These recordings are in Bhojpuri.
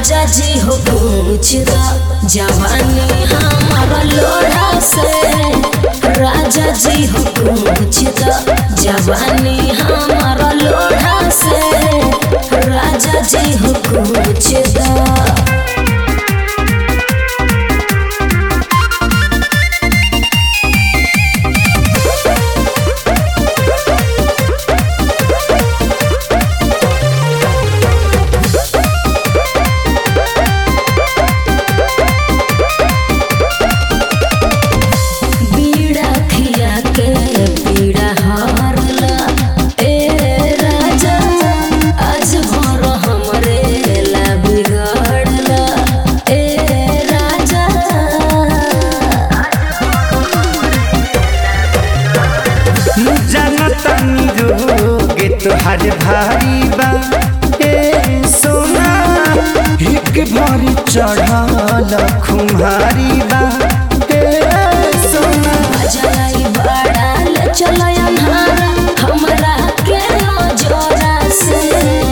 राजा जी हो पूछ द जवानी हमारा लोढ़ा से राजा जी हो पूछ द जवानी हमारा लोढ़ा से राजा जी हो पूछ द बीड़ा खिया के पीड़ा हारला ए राजा आज भर हमरे ला बिगड़ला ए राजा जनतनी रोग तोहर भारी बा ए सोना एक भरी चढ़ल खुमारी बा ए सोना जलाई बड़ाल चलय अन्हारा हमरा के नजरा से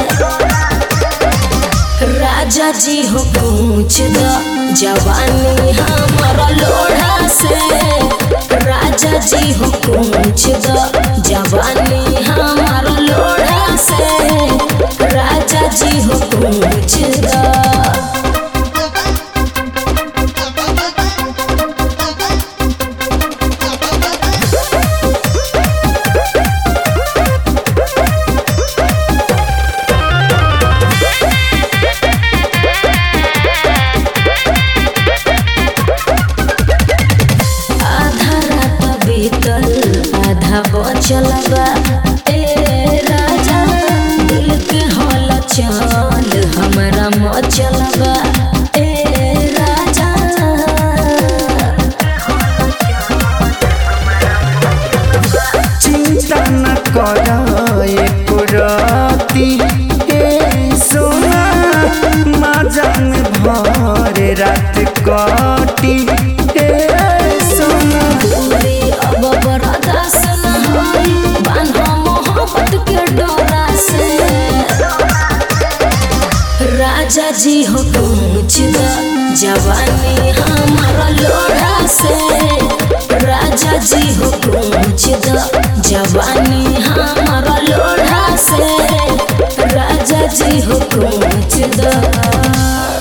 राजा जी हो पूछ द जवानी हमारा लोढ़ा से राजा जी हो पूछ द जवानी हमारा लोढ़ा से राजा जी हो पूछ द आधा रात बीतल आधा बचल बा ए राजा दिल के हल चल हमरा मचल बा ए राजा चिंता न कर एको राती ए सोना माजन भर रात कटी ए सोना पूरी अब बरदास न होई बान्हा मोहब्बत के डोरा से राजा जी हो पूछ द जवानी हमारा लोढ़ा से राजा जी हो पूछ द जवानी हमारा लोढ़ा से राजा जी हो पूछ द